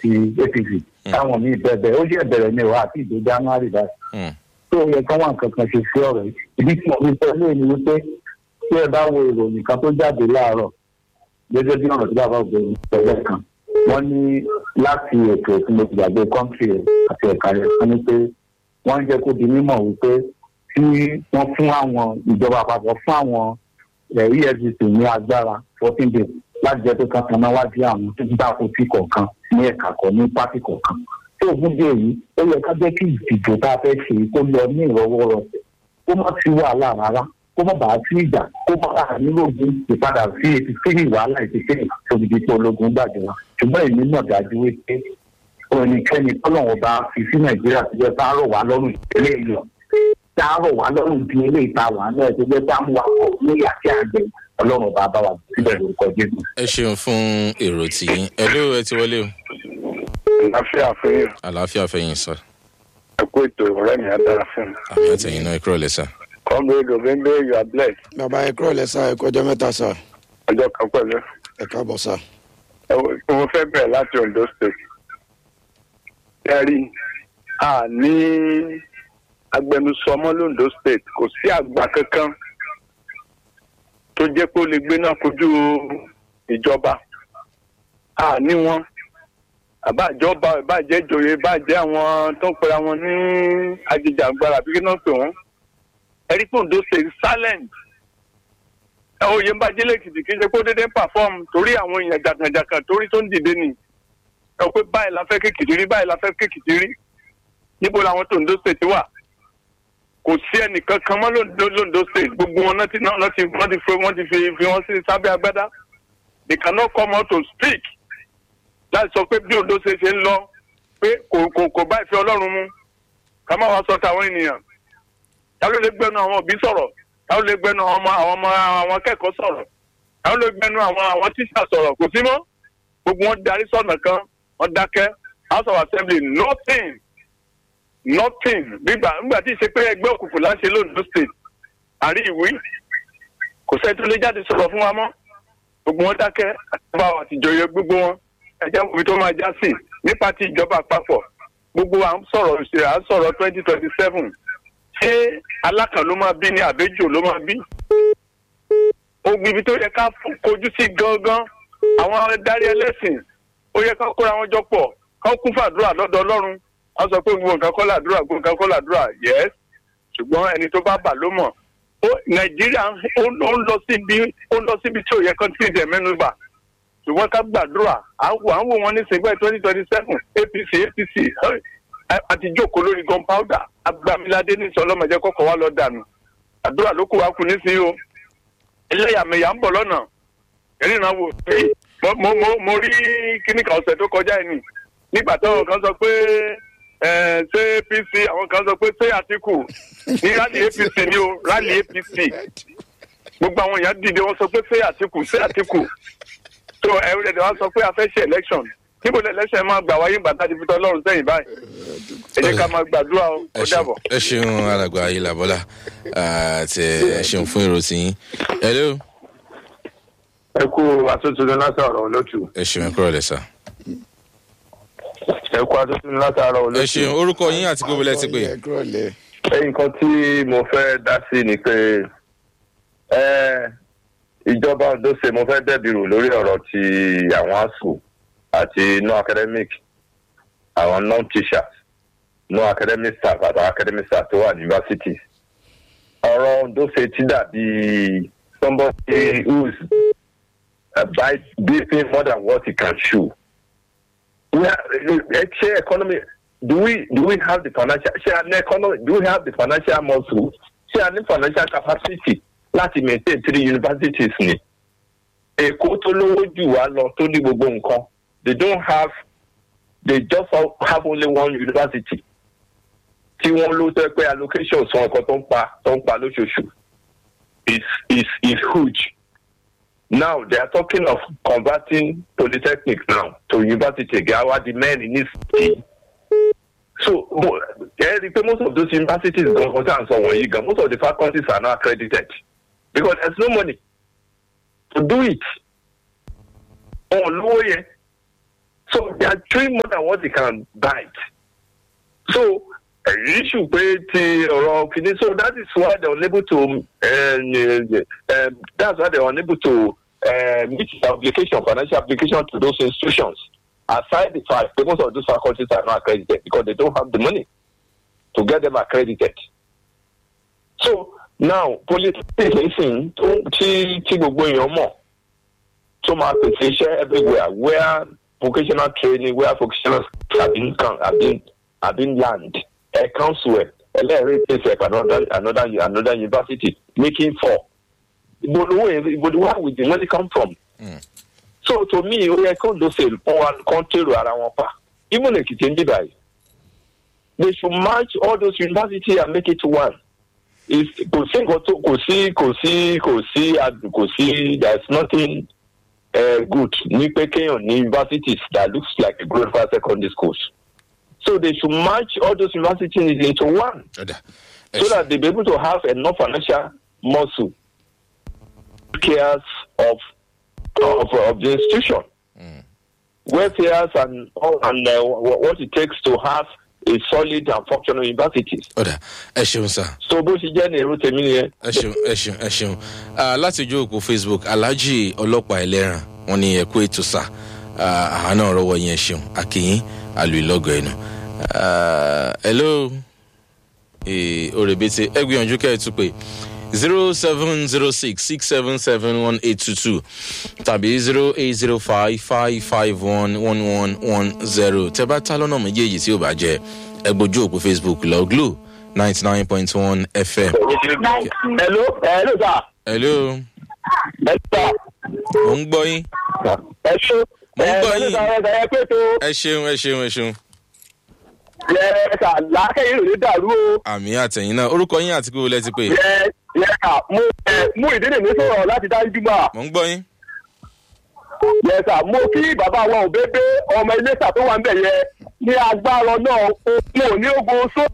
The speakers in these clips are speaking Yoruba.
ti apc táwọn míì bẹ̀bẹ̀ ó jẹ́ bẹ̀rẹ̀ ní ìwà àti ìdó january báyìí Hmm. tó yẹ kí wọn kankan ṣe sí ọ̀rọ̀ yìí ìdí tí mo fi sọ ilé ni wípé tí ẹ bá wo ìròyìn kan tó jáde láàárọ̀ gẹ́gẹ́ bí ọ̀rọ̀ tí bàbá ògbóni tẹ́lẹ̀ kan wọ́n ní láti ètò tí mo ti gbàgbé kọ́ńtì rẹ̀ àti ẹ̀ka rẹ̀ wọ́n ní pé wọ́n ń jẹ́ kó di mímọ̀ wípé tí wọ́n fún àwọn ìjọba àpapọ̀ fún àwọn eh, efcc ní agbára fourteen days láti jẹ́ pé kankan náà wájú àwọn tó ń dáko tí kọ̀ọ̀kan ní ẹ̀ka kan ní pátì kọ̀ọ̀kan tí òfin dé yìí ó yẹ ká jẹ́ kí ìdìbò tá a fẹ́ ṣe kó lọ ní ìrọwọ́rọsẹ̀ kó má sí wàhálà rárá kó má bàa sí ìjà kó má bàa nílògùn ìpadà sí etí sí wàhálà etí sí òdìdí pé ológun gbàjọba ṣùgbọ́n èmi náà dájú wípé ẹnikẹ́ni tọ́lọ́wọ́n bá fi sí nàìjíríà tó jẹ́ bá rọ̀ wá lọ́rùn ìpínlẹ̀ ìlọ tá a rọ̀ wá lọ́rùn bí eléyìí ta wà náà tó jẹ́ bá mú wa pọ̀ ní àti àgbẹ̀ ọlọ́run bá bá wa síbẹ̀ lórúkọ jésù. ẹ ṣeun fún èrò tìyín ẹ ló ẹ ti wọlé o àlàáfíà fún yín àlàáfíà fẹyìn sọ ẹ kú ètò ọ̀rẹ́ mi á dára fún mi. àmì àtẹyìn náà ẹ kúrò lẹsà comrade obembe you are blessed bàbá ẹ kúrò lẹ́sà ẹ kọjọ́ mẹ́ta sà ọjọ́ kan pẹ̀lú. ẹ káàbọ̀ sà. Ẹ wo- mo fẹ́ bẹ̀rẹ̀ láti ondo state. ẹ rí a ní agbẹnusọmọ londo state kò sí àgbà kankan tó jẹ́ pé ó lè gbé náà kojú ìjọba a ní wọn àbájọba ìbàjẹ́ ìjòyè ìbàjẹ́ àwọn tó ń pera wọn ní ajìjàgbara bí kí náà pè wọ́n ẹ rí pé ondo state silent ẹ oyè ń bá jẹ́lẹ̀ kìtì kí n ṣe kó dédé ń perform torí àwọn èèyàn jàkànjàkàn torí tó ń dìde nì ẹ pé báyìí la fẹ́ kékìtì rí báyìí la fẹ́ kékìtì rí níbo làwọn tó Ondo state wà kò sí ẹnìkan kan mọ́ lóńdó lóńdó state gbogbo wọn náà ti náà náà ti wọ́n ti fi wọ́n ti fi fi wọ́n sí sábẹ́ agbádá they cannot come out to speak láti sọ pé bí Ondo state ṣe ń lọ pé kò kò kò bá ìfẹ́ Ọlọ́run mu ká má wá sọ tàwọn ènìyàn ta ló lè gbẹnu àwọn òbí sọ̀rọ̀ ta ló lè gbẹnu àwọn ọmọ àwọn ọmọ àwọn akẹ́kọ̀ọ́ sọ̀rọ̀ ta ló lè gbẹnu àwọn àwọn tíṣà sọ̀rọ̀ kò sí mọ́ gbogbo wọn darí sọ̀nà kan wọn dákẹ́ house of assembly nothing nothing gbígbà nígbà tí ìṣe pé ẹgbẹ́ òkùnkùn láṣẹ lóńdó state àrí ìwé kò sẹ́ni tó lè jáde sọ̀rọ̀ fún wa mọ́ gbogbo wọn dákẹ́ àtàwọn àtijọ́yẹ gbogbo wọn ẹ̀jẹ̀ òbí tó máa já sí nípa ti ìjọba àpapọ̀ gbogbo à ń sọ̀rọ̀ ìṣẹ̀lẹ̀ à ń sọ̀rọ̀ twenty twenty seven ṣé alákàn ló máa bí ní àbẹ́jò ló máa bí ogun ibi tó yẹ ká fún- kojú sí gangan àwọn adarí ẹlẹ́sìn ó yẹ ká kóra wọn jọ pọ̀ ká kún fàdúrà lọ́dọ̀ ọlọ́run wọ́n sọ pé gbogbo nǹkan kọ́ làdúrà gbogbo nǹkan kọ́ làdúrà yes ṣùgbọ́n ẹni tó bá bà ló mọ̀ ó nàìjíríà ń- ó ń ó ń lọ síbi ó ń lọ síbi tí ò yẹ kán tí ì dẹ̀ mẹ́nu bà ṣùgbọ́n ká gbàdúrà à ń wò à ń wò wọn ní sègbè twenty twenty seven apc apc ẹ, àti jókòó lórí gunpowder agbamilade ní sọlọ́mọdé kọ́kọ́ wa lọ dànù àdúrà ló kù wá kù nísìnyí o ẹlẹ́yàmẹ̀yà ń bọ̀ lọ́nà ìrìnà wò pé mo mo mo mo rí kíní kan ọ̀sẹ̀ tó kọjá yìí ni nígbà táwọn kan sọ pé ẹ ṣé apc àwọn kan sọ pé ṣé àtìkù ní rally apc ni o rally apc gbogbo àwọn èèyàn dìde wọn sọ pé ṣé àtìkù ṣé àtìkù tó ẹrú ẹ̀dẹ̀ wọn sọ pé a fẹ́ ṣe election níbo ni election máa gbà wáyé gbàtà ti fi tọ́ lọ́rùn sẹ́yìn báyìí ẹ jẹ́ ká máa gbàdúrà o ẹ ó ṣeun dàbọ̀. ẹ ṣeun alàgbà ayélabọlá àti ẹ ṣeun fún èrò tìyín ẹ ló ẹ kú atótónu látàrọ olótù ẹ ṣeun ẹ kúrò lẹsà ẹ kú atótónu látàrọ olótù. ẹ ṣeun orúkọ yín àti gbogbo lẹ ti pè ẹ kúrò lẹ́ ẹyìn kan tí mo fẹ́ dá sí ni pé ẹ ìjọba ondo ṣe mo fẹ́ dẹ́bi rò lórí ọ̀rọ̀ ti àwọn asuu àti no academic àwọn non teachers no academic staff àtàwọn academic staff tó wà ní universities ọ̀rọ̀ ondo ṣe ti dàbí somebody who is uh, by beating more than what he can chew. We are, ṣé economy do we do we have the financial ṣé a ní economy do we have the financial muscle ṣé a ní financial capacity láti maintain three universities ni èkó tó lówó jù wá lọ tó ní gbogbo nǹkan they don't have they just have only one university tí wọ́n ló tẹ́ pé allocation sọ nǹkan tó ń pa tó ń pa lóṣooṣù is is is huge now they are talking of converting polytechnic now to university gawa the men in this state so mo ẹ rí i pé most of those universities gan kan tí à ń sọ wọ̀nyí gan most of the faculties are not accredited because there is no money to do it wọn ò lówó yẹn so they are chewing more than what they can bite so uh, issue pé ti ọ̀rọ̀ kìíní so that is why they were unable to um, um, that's why they were unable to uh, meet the application financial application to those institutions aside the fact that most of those faculties are not accredited because they don't have the money to get them accredited so now polytechnic nísìnyí tó tí tí gbogbo èèyàn mọ̀ tó máa pèsè iṣẹ́ everywhere where vocational training where vocational have been can have been have been land ẹ council ẹ ẹlẹ́rìí pèsè ẹ̀ another another another university making four ìbòdúwò ìbòdúwò with the money come from. Mm. so to me ó yẹ kó lóṣè kó wa kó tèrò ara wọn pa even èkìtì ń dìbà yìí they should match all those universities and make it one if kò sí nǹkan tó kò sí kò sí kò sí ad- kò sí there is nothing uh, good ní pé kéèyàn ní universities that looks like a glorified secondary schools so they should match all those universities into one ọ̀dà ẹ so ṣe that they be able to have enough financial muscle cares of of of the institution Mm. welfare and all and uh, wha- what it takes to have a solid and functional universities ọ̀dà ẹ ṣeun sá. so bó ṣe jẹ́ ní èrò tèmi nìyẹn. ẹ ṣeun ẹ ṣeun ẹ ṣeun Ah, láti ojú òpó facebook alhaji ọlọ́pàá ẹlẹ́ràn wọn ni ẹ̀kú ètò sá àwa náà rọwọ́ yẹn ṣeun akínyín àlù ìlọ́gọ̀ ẹ̀nu. hello Eh, òrèbètè ẹ gbìyànjú kẹ́ ẹ tún pé zero seven zero six six seven seven one eight two two tàbí zero eight zero five five five one one one one zero tẹ bá tá lọ́nà méjèèjì tí ò bá jẹ ẹ gbójú òpó facebook lọ glo ninety nine point one fm. hello hello sir hello ẹ sà mo ń gbọ́ yín ẹ ṣe Mo ń gbọ́ ẹ yín. sà ẹ pé tó ẹ ṣeun ẹ ṣeun ẹ ṣeun ẹ sà lákẹ́yìn ò ní dàrú o àmì àtẹ̀yìn náà orúkọ yín àti kúrò lẹ́tí pé yẹ yẹ sà mo ẹ mú ìdílé mi sọ̀rọ̀ láti dájú mọ́ mo ń gbọ́ yín yẹ sà mo kí bàbá wa ò bébé ọmọ iléṣà tó wà ń bẹ̀ yẹ ní agbára náà mo ò ní ogun só.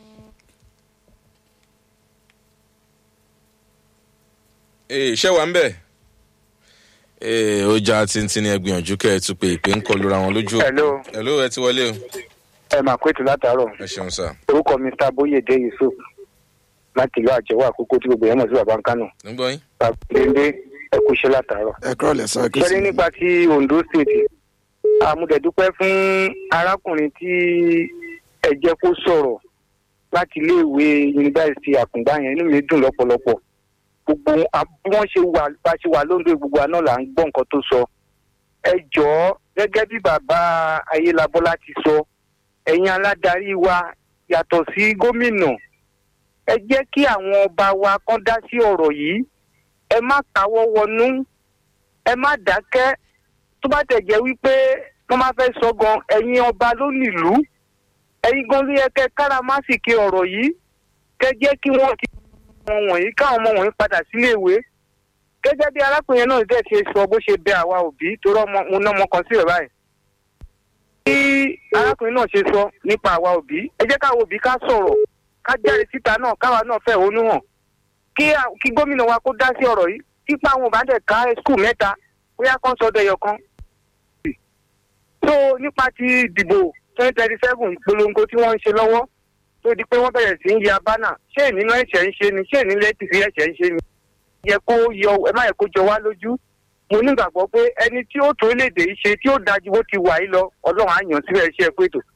ee ṣé wà ń bẹ̀ ee ó já tíntín ní ẹgbìyànjú kẹ́ ẹ tún pé ìpè ń kọlu ra wọn lójú òpó. Hello. hello ẹ ti wọlé o ẹ máa kó ètò látàárọ̀ ẹ ṣeun sá orúkọ mr boyede yusuf láti ìlú àjẹwò àkókò tí gbogbo yẹn mọ̀ sí baba nkánò mo ń gbọ́ yín bàbá ẹ kú iṣẹ́ látàárọ̀. ẹ kúrò lẹ́sà ẹ kú sẹ́ni sí nípa ti ondo state àmúdẹ̀dúpẹ́ fún arákùnrin tí ẹ jẹ́ kó sọ̀rọ̀ láti iléèwé yunifásitì àkùngbá yẹn inú mi dùn lọ́pọ̀lọpọ̀ gbogbo a- bí wọ́n ṣe wà bá ṣe wà lóńdó gbogbo àná là ń gbọ́ nǹkan tó sọ ẹ jọ̀ọ́ gẹ́gẹ́ bí bàbá ayélabọ́lá ti sọ ẹ̀yin aládarí wa yàtọ̀ sí gómìnà ẹ jẹ́ kí àwọn ọba wa kán dá sí ọ̀rọ̀ yìí ẹ má káwọ́ wọnú ẹ má dákẹ́ tó bá tẹ̀ jẹ́ wípé wọ́n máa fẹ́ sọ gan ẹ̀yin ọba ló nílùú ẹ̀yin gan ló yẹ kẹ́ káràmásìkì ọ̀rọ̀ yìí kẹ́ jẹ́ kí wọ́n ti wọn wọ̀nyí káwọn ọmọ wọ̀nyí padà sílé ìwé gẹ́gẹ́ bí arákùnrin náà dẹ̀ ṣe sọ bó ṣe bẹ àwa òbí torí ọmọ mo ná ọmọ kan sílẹ̀ báyìí. bí arákùnrin náà ṣe sọ nípa àwa òbí ẹ jẹ́ káwa òbí ká sọ̀rọ̀ ká jáde síta náà káwa náà fẹ́ òun hàn kí à- kí gómìnà wa kó dá sí ọ̀rọ̀ yìí kípa àwọn òbá dẹ̀ ká skul mẹ́ta bóyá kan sọdọ̀ ẹyọ kan. so nípa ti ìdìbò twenty thirty seven ìpolongo tí wọ́n ń ṣe lọ́wọ́ tó di pé wọ́n bẹ̀rẹ̀ sí ń ya bánà ṣé ìnínú ẹ̀ṣẹ̀ ń ṣe ni ṣé ìnínú ẹ̀tìsí ẹ̀ṣẹ̀ ń ṣe ni. yẹ kó yọ ẹ má yẹ kó jọ wá lójú mo nígbàgbọ́ pé ẹni tí ó tó léde yìí ṣe tí ó dájú bó ti wà yìí lọ ọlọ́run á yàn síbẹ̀ ṣe é pé ètò.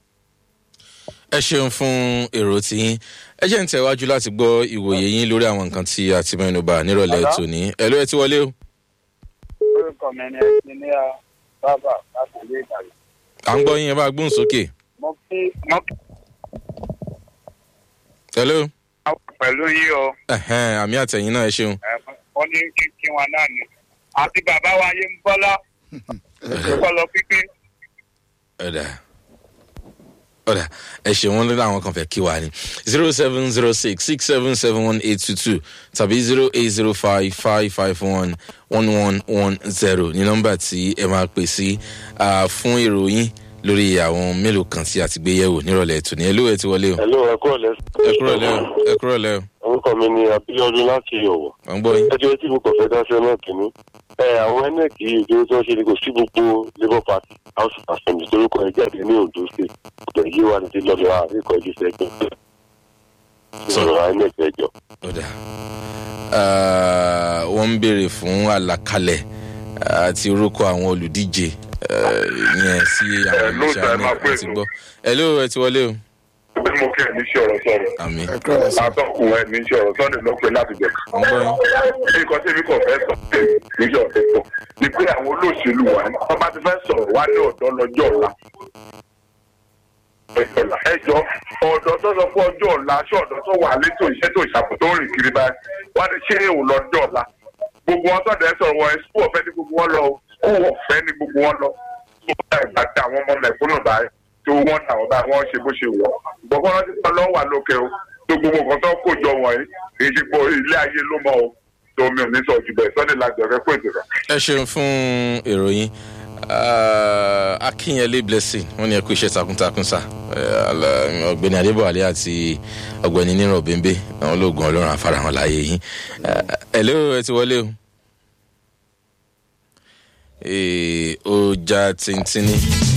ẹ ṣeun fún èrò tiyín ẹ jẹ́ ń tẹ̀wájú láti gbọ́ ìwòye yín lórí àwọn nǹkan tí a ti mẹ́nu bà nírọ̀lẹ́ Hello? tòní ẹ ló ẹ ti wọlé o orúkọ mi ni ẹnjìníà bábà láti ilé ìdàgbà. à ń gbọ́ yín ẹ bá gbóhùn sókè mo kí mo kí hello pẹ̀lú yín o ẹ̀hẹ́n, àmì àtẹ̀yìn náà ẹ ṣeun wọ́n ní kí wọn náà ni àti bàbá wa yé ń bọ́lá kọ́lọ́ pípé. ọ̀dà ọ̀dà ẹ ṣe wọn lórí àwọn kan fẹ́ kí wa ni zero seven zero six six seven seven one eight two two tàbí zero eight zero five five five one one one one zero ní nọ́mbà tí ẹ máa pè sí ah, fún ìròyìn lórí àwọn mélòó kan tí a ti gbé yẹ̀wò nírọ̀lẹ́ tòní ẹ ló ẹ ti wọlé o Hello, ẹ kúrò lẹ. ẹ kúrò lẹ́ o ẹ kúrò lẹ́ o Orúkọ mi ni Abíọ́dún láti Ọ̀wọ̀. à ń gbọ́ yín Ẹjọ́ tí mo kàn fẹ́ dá sí ọ̀nà kìíní. Ẹ àwọn INEC ìdúró tí wọ́n ṣe ni kò sí gbogbo Labour Party house of assembly torúkọ ẹ jáde ní ondo state ọ̀dọ̀ yìí wà ní lọ́dọ̀ àríkọ̀ ẹ̀jú sẹ́gbẹ̀ sọ̀rọ̀ inec ẹjọ́. ó dà Ah, wọ́n ń béèrè fún àlàkalẹ̀ àti orúkọ àwọn olùdíje eh, yẹn sí àwọn Hello, iléeṣẹ́ sir, máa àmì pè àti tó. gbọ́. hello ẹ ti wọlé o. bí mo kẹ́ ẹ̀ ní ṣe ọ̀rọ̀ sọ̀rọ̀ àmì ẹ kúrò lẹ́sà látọkùn ẹ̀ ní ṣe ọ̀rọ̀ sunday ló pe láti jẹ. ń gbọ́ yín. bí nǹkan tí mi kò fẹ́ sọ pé níjọ́ ọ̀fẹ́ sọ ni pé àwọn olóṣèlú wa ní wọ́n bá ti fẹ́ sọ̀rọ̀ wá ní ọ̀dọ́ lọ́jọ́ ọ̀la. ẹjọ́ ọ̀dọ́ tó sọ fún ọjọ́ ọ̀la aṣọ ọ̀dọ́ tó wà létò iṣẹ́ tó ìṣàkóso tó rìn kiri báyìí wá ní ṣé èèwò lọ́jọ́ ọ̀la. gbogbo wọn sọ̀dọ̀ ẹ sọ̀rọ̀ wọn ẹ̀sùn ọ̀fẹ́ ní gbogbo wọn lọ ó ọ̀fẹ́ ní gbogbo wọn lọ. tó bá ìgbà tí àwọn ọmọ mẹ̀kúnnù báyìí tó wọ́n náà bá wọ́n ṣe bó ṣe wọ̀ gbọ̀ngàn rántí pé lọ́wọ́ wà lókè o tó gbogbo nǹkan tó kó jọ wọ̀nyí kì í ṣe pé ilé ayé ló mọ o tó mi ò ní sọ jù bẹ́ẹ̀ sọ́dẹ̀ láti ọ̀rẹ́ pé ìtura. ẹ ṣeun fún ìròyìn Ah, akínyẹlé blessing wọn ní ẹ kú iṣẹ́ takuntakun sá Eh, ala- ọ̀gbẹ́ni adébọ̀wálé àti ọ̀gbẹ́ni nírọ̀ bẹ́ńbẹ́ àwọn ológun ọlọ́run àfarahàn láàyè yín Eh, hello ẹ ti wọlé o. Eh, ó já tíntínní